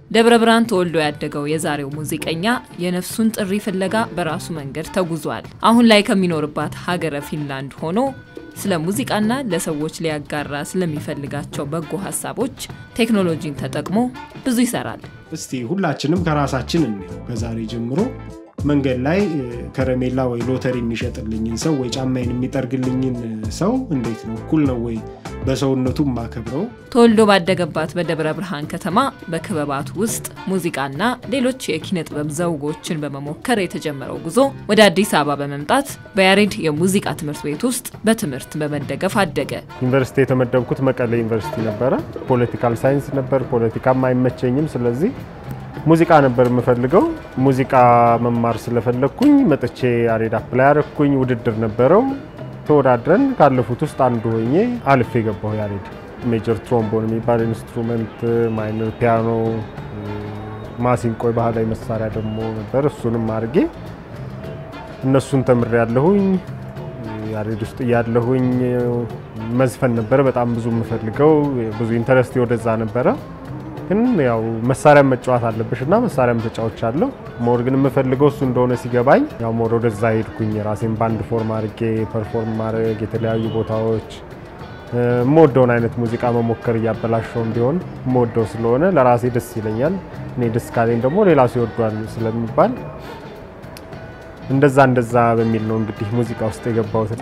ደብረ ብርሃን ተወልዶ ያደገው የዛሬው ሙዚቀኛ የነፍሱን ጥሪ ፍለጋ በራሱ መንገድ ተጉዟል። አሁን ላይ ከሚኖርባት ሀገረ ፊንላንድ ሆኖ ስለ ሙዚቃና ለሰዎች ሊያጋራ ስለሚፈልጋቸው በጎ ሀሳቦች ቴክኖሎጂን ተጠቅሞ ብዙ ይሰራል። እስቲ ሁላችንም ከራሳችን እንየው። ከዛሬ ጀምሮ መንገድ ላይ ከረሜላ ወይ ሎተሪ የሚሸጥልኝን ሰው ወይ ጫማዬን የሚጠርግልኝን ሰው እንዴት ነው እኩል ነው ወይ በሰውነቱ ማከብረው? ተወልዶ ባደገባት በደብረ ብርሃን ከተማ በክበባት ውስጥ ሙዚቃና ሌሎች የኪነ ጥበብ ዘውጎችን በመሞከር የተጀመረው ጉዞ ወደ አዲስ አበባ በመምጣት በያሬድ የሙዚቃ ትምህርት ቤት ውስጥ በትምህርት በመደገፍ አደገ። ዩኒቨርሲቲ የተመደብኩት መቀሌ ዩኒቨርሲቲ ነበረ። ፖለቲካል ሳይንስ ነበር። ፖለቲካም አይመቸኝም። ስለዚህ ሙዚቃ ነበር የምፈልገው። ሙዚቃ መማር ስለፈለግኩኝ መጥቼ ያሬድ አፕላይ ያረግኩኝ። ውድድር ነበረው። ተወዳድረን ካለፉት ውስጥ አንዱ ሆኜ አልፌ የገባሁ ያሬድ። ሜጀር ትሮምቦን የሚባል ኢንስትሩመንት፣ ማይነር ፒያኖ፣ ማሲንቆ ባህላዊ መሳሪያ ደግሞ ነበር። እሱንም አድርጌ እነሱን ተምሬ ያለሁኝ። ያሬድ ውስጥ እያለሁኝ መዝፈን ነበረ በጣም ብዙ የምፈልገው ብዙ ኢንተረስት ወደዛ ነበረ። ግን ያው መሳሪያ መጫወት አለብሽ እና መሳሪያም ተጫዎች አለው። ሞር ግን የምፈልገው እሱ እንደሆነ ሲገባኝ ያው ሞር ወደዛ ሄድኩኝ። ራሴን ባንድ ፎርም አድርጌ ፐርፎርም ማድረግ የተለያዩ ቦታዎች የምወደውን አይነት ሙዚቃ መሞከር እያበላሸውም ቢሆን የምወደው ስለሆነ ለራሴ ደስ ይለኛል። እኔ ደስ ካለኝ ደግሞ ሌላ ሰው ይወዷል ስለሚባል እንደዛ እንደዛ በሚል ነው እንግዲህ ሙዚቃ ውስጥ የገባሁትን።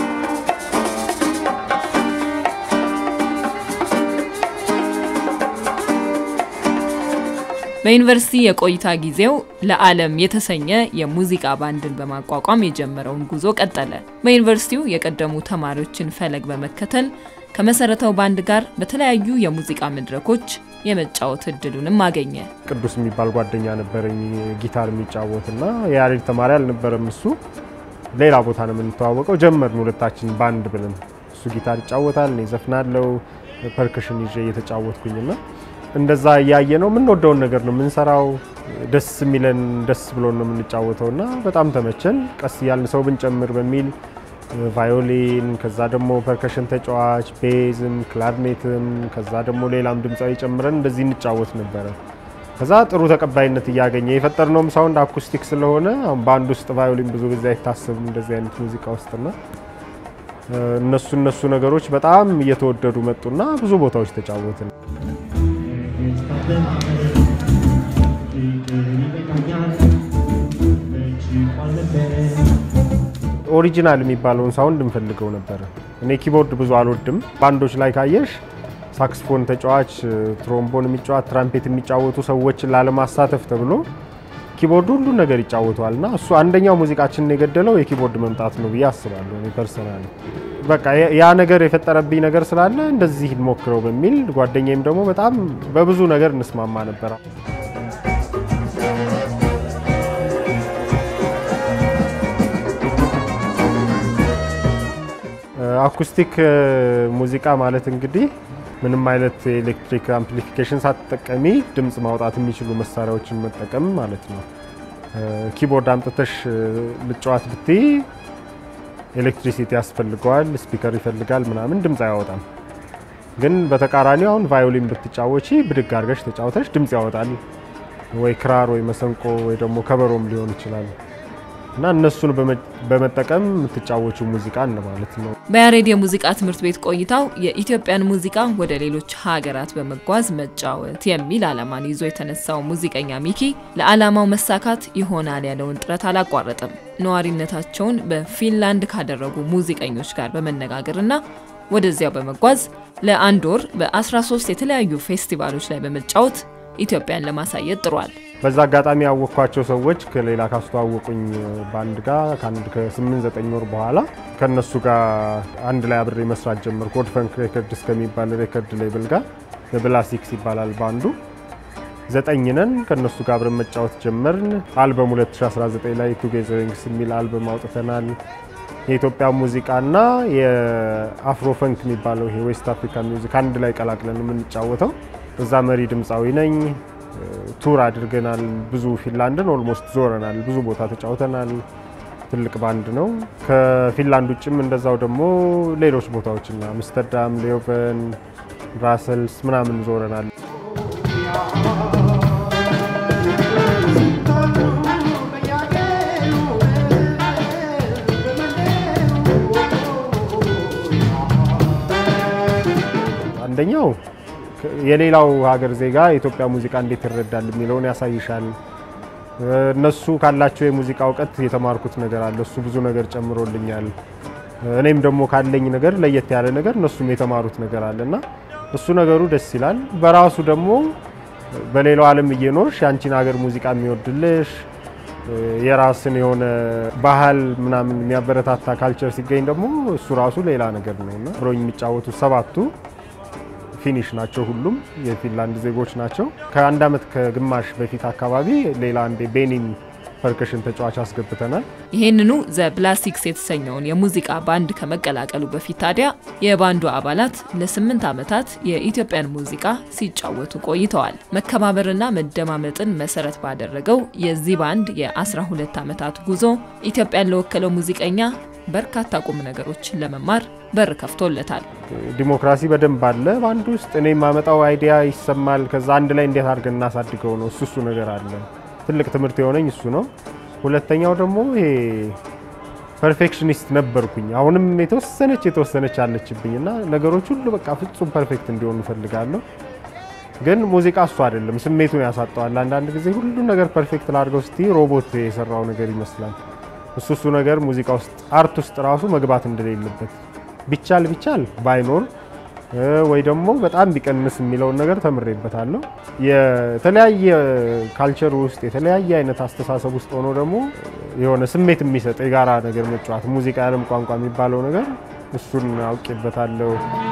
በዩኒቨርሲቲ የቆይታ ጊዜው ለዓለም የተሰኘ የሙዚቃ ባንድን በማቋቋም የጀመረውን ጉዞ ቀጠለ። በዩኒቨርሲቲው የቀደሙ ተማሪዎችን ፈለግ በመከተል ከመሰረተው ባንድ ጋር በተለያዩ የሙዚቃ መድረኮች የመጫወት እድሉንም አገኘ። ቅዱስ የሚባል ጓደኛ ነበረኝ ጊታር የሚጫወት እና የያሬድ ተማሪ አልነበረም እሱ። ሌላ ቦታ ነው የምንተዋወቀው። ጀመርን ሁለታችን ባንድ ብለን። እሱ ጊታር ይጫወታል፣ እኔ ዘፍናለው፣ ፐርክሽን ይዤ እየተጫወትኩኝና እንደዛ እያየ ነው የምንወደውን ነገር ነው የምንሰራው። ደስ የሚለን ደስ ብሎን ነው የምንጫወተው እና በጣም ተመቸን። ቀስ እያልን ሰው ብንጨምር በሚል ቫዮሊን፣ ከዛ ደግሞ ፐርከሽን ተጫዋች፣ ቤዝም፣ ክላርኔትም፣ ከዛ ደግሞ ሌላም ድምፃዊ ጨምረን እንደዚህ እንጫወት ነበረ። ከዛ ጥሩ ተቀባይነት እያገኘ የፈጠርነውም ሳውንድ አኩስቲክ ስለሆነ አሁን በአንድ ውስጥ ቫዮሊን ብዙ ጊዜ አይታሰብም እንደዚህ አይነት ሙዚቃ ውስጥና እነሱ እነሱ ነገሮች በጣም እየተወደዱ መጡና ብዙ ቦታዎች ተጫወትን። ኦሪጂናል የሚባለውን ሳውንድ እንፈልገው ነበረ። እኔ ኪቦርድ ብዙ አልወድም። ባንዶች ላይ ካየሽ ሳክስፎን ተጫዋች፣ ትሮምቦን የሚጫወት ትራምፔት የሚጫወቱ ሰዎችን ላለማሳተፍ ተብሎ ኪቦርድ ሁሉ ነገር ይጫወተዋል እና እሱ አንደኛው ሙዚቃችንን የገደለው የኪቦርድ መምጣት ነው ብዬ አስባለሁ። እኔ ፐርሰናል በቃ ያ ነገር የፈጠረብኝ ነገር ስላለ እንደዚህ ሞክረው በሚል ጓደኛዬም ደግሞ በጣም በብዙ ነገር እንስማማ ነበረ። አኩስቲክ ሙዚቃ ማለት እንግዲህ ምንም አይነት ኤሌክትሪክ አምፕሊፊኬሽን ሳትጠቀሚ ድምፅ ማውጣት የሚችሉ መሳሪያዎችን መጠቀም ማለት ነው። ኪቦርድ አምጥተሽ ልጨዋት ብትይ ኤሌክትሪሲቲ ያስፈልገዋል፣ ስፒከር ይፈልጋል፣ ምናምን ድምፅ አያወጣም። ግን በተቃራኒው አሁን ቫዮሊን ብትጫወቺ ብድግ አድርገሽ ተጫውተሽ ድምፅ ያወጣል። ወይ ክራር ወይ መሰንቆ ወይ ደግሞ ከበሮም ሊሆን ይችላል እና እነሱን በመጠቀም የምትጫወቹ ሙዚቃ ማለት ነው። በያሬድ የሙዚቃ ትምህርት ቤት ቆይታው የኢትዮጵያን ሙዚቃ ወደ ሌሎች ሀገራት በመጓዝ መጫወት የሚል ዓላማን ይዞ የተነሳው ሙዚቀኛ ሚኪ ለዓላማው መሳካት ይሆናል ያለውን ጥረት አላቋረጠም። ነዋሪነታቸውን በፊንላንድ ካደረጉ ሙዚቀኞች ጋር በመነጋገርና ወደዚያው በመጓዝ ለአንድ ወር በ13 የተለያዩ ፌስቲቫሎች ላይ በመጫወት ኢትዮጵያን ለማሳየት ጥሯል። በዛ አጋጣሚ ያወቅኳቸው ሰዎች ከሌላ ካስተዋወቁኝ ባንድ ጋር ከአንድ ከስምንት ዘጠኝ ወር በኋላ ከእነሱ ጋር አንድ ላይ አብሬ መስራት ጀመርኩ። ኮድ ፈንክ ሬከርድስ ከሚባል ሬከርድ ሌብል ጋር የብላሲክስ ይባላል ባንዱ። ዘጠኝ ነን። ከእነሱ ጋር አብረን መጫወት ጀመርን። አልበም 2019 ላይ ቱጌዘሪንግስ የሚል አልበም አውጥተናል። የኢትዮጵያ ሙዚቃና የአፍሮ ፈንክ የሚባለው ይሄ ዌስት አፍሪካ ሚውዚክ አንድ ላይ ቀላቅለን የምንጫወተው እዛ መሪ ድምፃዊ ነኝ። ቱር አድርገናል። ብዙ ፊንላንድን ኦልሞስት ዞረናል። ብዙ ቦታ ተጫውተናል። ትልቅ ባንድ ነው። ከፊንላንድ ውጭም እንደዛው ደግሞ ሌሎች ቦታዎችና አምስተርዳም፣ ሌዮቨን፣ ብራሰልስ ምናምን ዞረናል። አንደኛው የሌላው ሀገር ዜጋ የኢትዮጵያ ሙዚቃ እንዴት ይረዳል የሚለውን ያሳይሻል። እነሱ ካላቸው የሙዚቃ እውቀት የተማርኩት ነገር አለ። እሱ ብዙ ነገር ጨምሮልኛል። እኔም ደግሞ ካለኝ ነገር ለየት ያለ ነገር እነሱም የተማሩት ነገር አለ እና እሱ ነገሩ ደስ ይላል። በራሱ ደግሞ በሌላው ዓለም እየኖርሽ የአንቺን ሀገር ሙዚቃ የሚወድልሽ የራስን የሆነ ባህል ምናምን የሚያበረታታ ካልቸር ሲገኝ ደግሞ እሱ ራሱ ሌላ ነገር ነው እና አብረውኝ የሚጫወቱ ሰባቱ ፊኒሽ ናቸው። ሁሉም የፊንላንድ ዜጎች ናቸው። ከአንድ ዓመት ከግማሽ በፊት አካባቢ ሌላ አንድ ቤኒን ፐርከሽን ተጫዋች አስገብተናል። ይህንኑ ዘ ብላስቲክስ የተሰኘውን የሙዚቃ ባንድ ከመቀላቀሉ በፊት ታዲያ የባንዱ አባላት ለስምንት ዓመታት የኢትዮጵያን ሙዚቃ ሲጫወቱ ቆይተዋል። መከባበርና መደማመጥን መሰረት ባደረገው የዚህ ባንድ የ12 ዓመታት ጉዞ ኢትዮጵያን ለወከለው ሙዚቀኛ በርካታ ቁም ነገሮችን ለመማር በር ከፍቶለታል። ዲሞክራሲ በደንብ አለ ባንድ ውስጥ። እኔ የማመጣው አይዲያ ይሰማል። ከዛ አንድ ላይ እንዴት አድርገን እናሳድገው ነው። እሱ እሱ ነገር አለ። ትልቅ ትምህርት የሆነኝ እሱ ነው። ሁለተኛው ደግሞ ይሄ ፐርፌክሽኒስት ነበርኩኝ። አሁንም የተወሰነች የተወሰነች አለችብኝ እና ነገሮች ሁሉ በቃ ፍጹም ፐርፌክት እንዲሆኑ እፈልጋለሁ። ግን ሙዚቃ እሱ አይደለም፣ ስሜቱን ያሳጠዋል። አንዳንድ ጊዜ ሁሉ ነገር ፐርፌክት ላድርገው ስቲ ሮቦት የሰራው ነገር ይመስላል። እሱ እሱ ነገር ሙዚቃ ውስጥ አርት ውስጥ ራሱ መግባት እንደሌለበት ቢቻል ቢቻል ባይኖር ወይ ደግሞ በጣም ቢቀንስ የሚለውን ነገር ተምሬበታለሁ። የተለያየ ካልቸር ውስጥ የተለያየ አይነት አስተሳሰብ ውስጥ ሆኖ ደግሞ የሆነ ስሜት የሚሰጥ የጋራ ነገር መጫወት ሙዚቃ የዓለም ቋንቋ የሚባለው ነገር እሱን አውቄበታለሁ።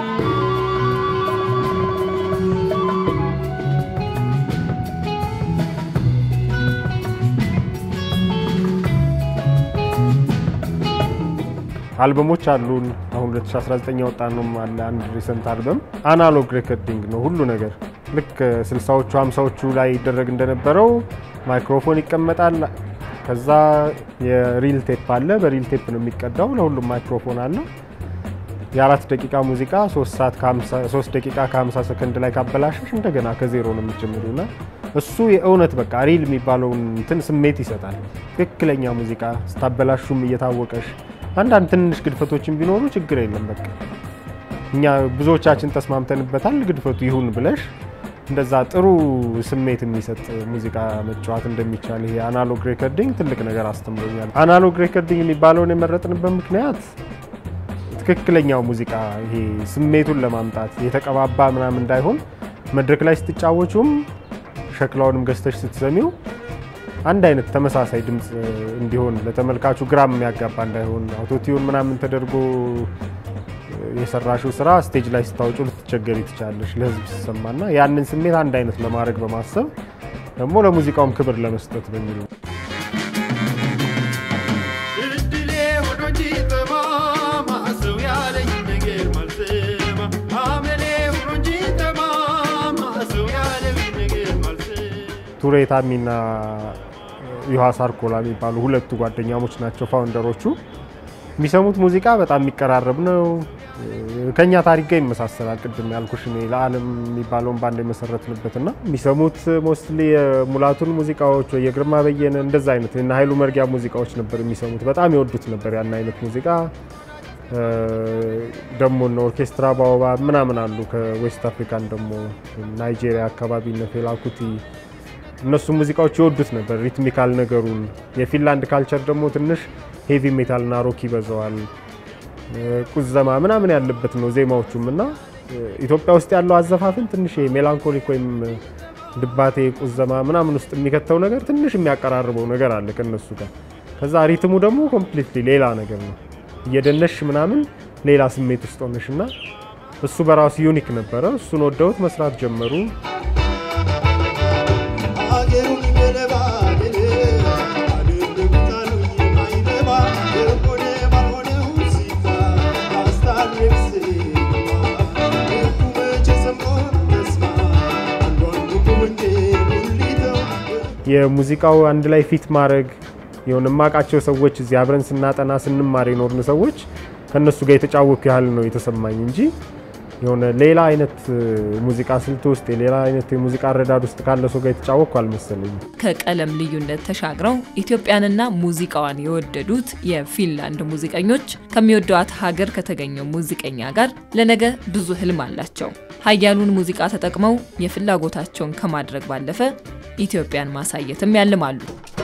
አልበሞች አሉን። አሁን 2019 ያወጣ ነው አለ አንድ ሪሰንት አልበም አናሎግ ሬኮርዲንግ ነው ሁሉ ነገር ልክ 60ዎቹ 50ዎቹ ላይ ይደረግ እንደነበረው ማይክሮፎን ይቀመጣል። ከዛ የሪል ቴፕ አለ። በሪል ቴፕ ነው የሚቀዳው። ለሁሉም ማይክሮፎን አለው። የአራት ደቂቃ ሙዚቃ 3 ደቂቃ ከ50 ሰከንድ ላይ ካበላሸሽ እንደገና ከዜሮ ነው የምትጀምሪውና እሱ የእውነት በቃ ሪል የሚባለውን እንትን ስሜት ይሰጣል። ትክክለኛ ሙዚቃ ስታበላሹም እየታወቀሽ አንዳንድ ትንሽ ግድፈቶችን ቢኖሩ ችግር የለም። በቃ እኛ ብዙዎቻችን ተስማምተንበታል። ግድፈቱ ይሁን ብለሽ እንደዛ ጥሩ ስሜት የሚሰጥ ሙዚቃ መጫወት እንደሚቻል ይሄ አናሎግ ሬከርዲንግ ትልቅ ነገር አስተምሮኛል። አናሎግ ሬከርዲንግ የሚባለውን የመረጥንበት ምክንያት ትክክለኛው ሙዚቃ ይሄ ስሜቱን ለማምጣት የተቀባባ ምናምን እንዳይሆን መድረክ ላይ ስትጫወቹም ሸክላውንም ገዝተሽ ስትሰሚው አንድ አይነት ተመሳሳይ ድምፅ እንዲሆን ለተመልካቹ ግራም የሚያጋባ እንዳይሆን አውቶቲዩን ምናምን ተደርጎ የሰራሽው ስራ ስቴጅ ላይ ስታወጩ ልትቸገሪ ትችላለሽ፣ ለህዝብ ሲሰማና ያንን ስሜት አንድ አይነት ለማድረግ በማሰብ ደግሞ ለሙዚቃውም ክብር ለመስጠት በሚል ነው። ቱሬ ታሚና ዮሐ ሳርኮላ የሚባሉ ሁለቱ ጓደኛሞች ናቸው ፋውንደሮቹ። የሚሰሙት ሙዚቃ በጣም የሚቀራረብ ነው። ከኛ ታሪክ ጋር ይመሳሰላል። ቅድም ያልኩሽ እኔ ለዓለም የሚባለውን ባንድ የመሰረትንበትና የሚሰሙት ሞስትሊ የሙላቱን ሙዚቃዎች ወይ የግርማ በየነ እንደዛ አይነት እና ኃይሉ መርጊያ ሙዚቃዎች ነበር የሚሰሙት። በጣም ይወዱት ነበር ያን አይነት ሙዚቃ። ደግሞ እነ ኦርኬስትራ ባወባ ምናምን አሉ ከዌስት አፍሪካን ደግሞ ናይጄሪያ አካባቢ እነ ፌላ kuti እነሱ ሙዚቃዎች ይወዱት ነበር፣ ሪትሚካል ነገሩን። የፊንላንድ ካልቸር ደግሞ ትንሽ ሄቪ ሜታል እና ሮክ ይበዛዋል፣ ቁዘማ ምናምን ያለበት ነው ዜማዎቹም እና ኢትዮጵያ ውስጥ ያለው አዘፋፍን ትንሽ ሜላንኮሊክ ወይም ድባቴ ቁዘማ ምናምን ውስጥ የሚከተው ነገር ትንሽ የሚያቀራርበው ነገር አለ ከነሱ ጋር። ከዛ ሪትሙ ደግሞ ኮምፕሊትሊ ሌላ ነገር ነው። እየደነሽ ምናምን ሌላ ስሜት ውስጥ ሆነሽ እና እሱ በራሱ ዩኒክ ነበረ። እሱን ወደውት መስራት ጀመሩ። የሙዚቃው አንድ ላይ ፊት ማድረግ የሆነ የማውቃቸው ሰዎች እዚህ አብረን ስናጠና ስንማር የኖርን ሰዎች ከእነሱ ጋር የተጫወኩ ያህል ነው የተሰማኝ እንጂ የሆነ ሌላ አይነት ሙዚቃ ስልት ውስጥ የሌላ አይነት የሙዚቃ አረዳድ ውስጥ ካለ ሰው ጋር የተጫወቅኩ አልመሰለኝም። ከቀለም ልዩነት ተሻግረው ኢትዮጵያንና ሙዚቃዋን የወደዱት የፊንላንድ ሙዚቀኞች ከሚወዷት ሀገር ከተገኘው ሙዚቀኛ ጋር ለነገ ብዙ ህልም አላቸው። ሀያሉን ሙዚቃ ተጠቅመው የፍላጎታቸውን ከማድረግ ባለፈ ኢትዮጵያን ማሳየትም ያልማሉ።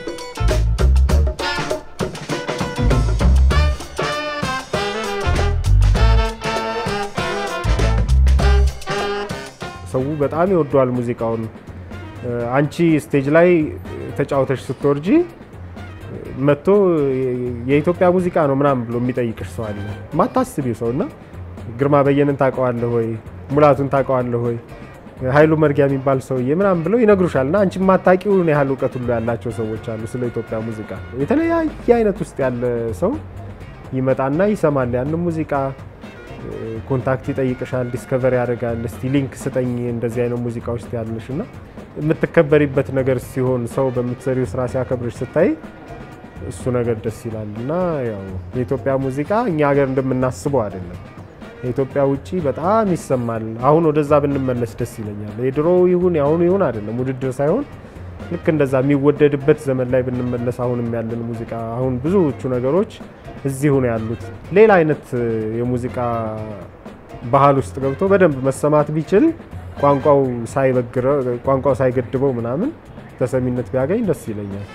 ሰው በጣም ይወደዋል ሙዚቃውን። አንቺ ስቴጅ ላይ ተጫውተሽ ስትወርጂ መጥቶ የኢትዮጵያ ሙዚቃ ነው ምናምን ብሎ የሚጠይቅሽ ሰው አለ። ማታስቢው ሰው እና ግርማ በየነን ታውቀዋለህ ወይ? ሙላቱን ታውቀዋለህ ወይ? ኃይሉ መርጊያ የሚባል ሰውዬ ምናምን ብለው ይነግሩሻል። እና አንቺ የማታውቂውን ያህል እውቀት ሁሉ ያላቸው ሰዎች አሉ ስለ ኢትዮጵያ ሙዚቃ። የተለያየ አይነት ውስጥ ያለ ሰው ይመጣና ይሰማል ያንን ሙዚቃ ኮንታክት ይጠይቅሻል፣ ዲስከቨር ያደርጋል። እስቲ ሊንክ ስጠኝ እንደዚህ አይነት ሙዚቃ ውስጥ ያለሽ እና የምትከበሪበት ነገር ሲሆን ሰው በምትሰሪው ስራ ሲያከብርሽ ስታይ እሱ ነገር ደስ ይላል እና ያው የኢትዮጵያ ሙዚቃ እኛ ሀገር እንደምናስበው አይደለም። የኢትዮጵያ ውጪ በጣም ይሰማል። አሁን ወደዛ ብንመለስ ደስ ይለኛል። የድሮ ይሁን የአሁኑ ይሁን አይደለም ውድድር ሳይሆን ልክ እንደዛ የሚወደድበት ዘመን ላይ ብንመለስ አሁንም ያለን ሙዚቃ አሁን ብዙዎቹ ነገሮች እዚሁ ነው ያሉት። ሌላ አይነት የሙዚቃ ባህል ውስጥ ገብቶ በደንብ መሰማት ቢችል ቋንቋው ሳይበግረው ቋንቋው ሳይገድበው ምናምን ተሰሚነት ቢያገኝ ደስ ይለኛል።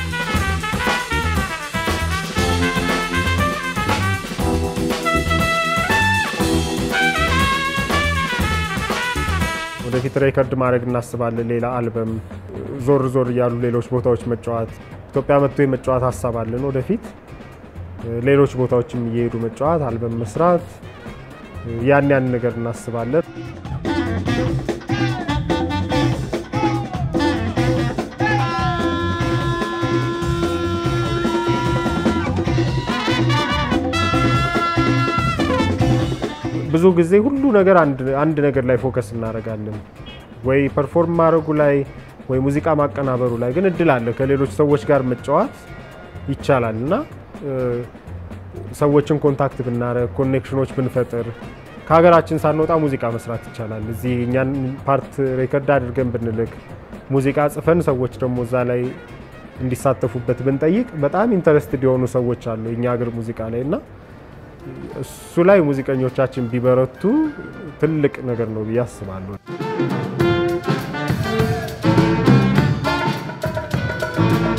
ወደፊት ሬከርድ ማድረግ እናስባለን። ሌላ አልበም ዞር ዞር እያሉ ሌሎች ቦታዎች መጫወት ኢትዮጵያ መጥቶ የመጫወት ሀሳብ አለን። ወደፊት ሌሎች ቦታዎችም እየሄዱ መጫወት፣ አልበም መስራት ያን ያን ነገር እናስባለን። ብዙ ጊዜ ሁሉ ነገር አንድ ነገር ላይ ፎከስ እናደርጋለን፣ ወይ ፐርፎርም ማድረጉ ላይ ወይ ሙዚቃ ማቀናበሩ ላይ። ግን እድል አለ ከሌሎች ሰዎች ጋር መጫወት ይቻላል እና ሰዎችን ኮንታክት ብናደረግ ኮኔክሽኖች ብንፈጥር ከሀገራችን ሳንወጣ ሙዚቃ መስራት ይቻላል። እዚህ እኛን ፓርት ሬከርድ አድርገን ብንልክ ሙዚቃ ጽፈን ሰዎች ደግሞ እዛ ላይ እንዲሳተፉበት ብንጠይቅ በጣም ኢንተረስትድ የሆኑ ሰዎች አሉ የእኛ ሀገር ሙዚቃ ላይ እና እሱ ላይ ሙዚቀኞቻችን ቢበረቱ ትልቅ ነገር ነው ብዬ አስባለሁ።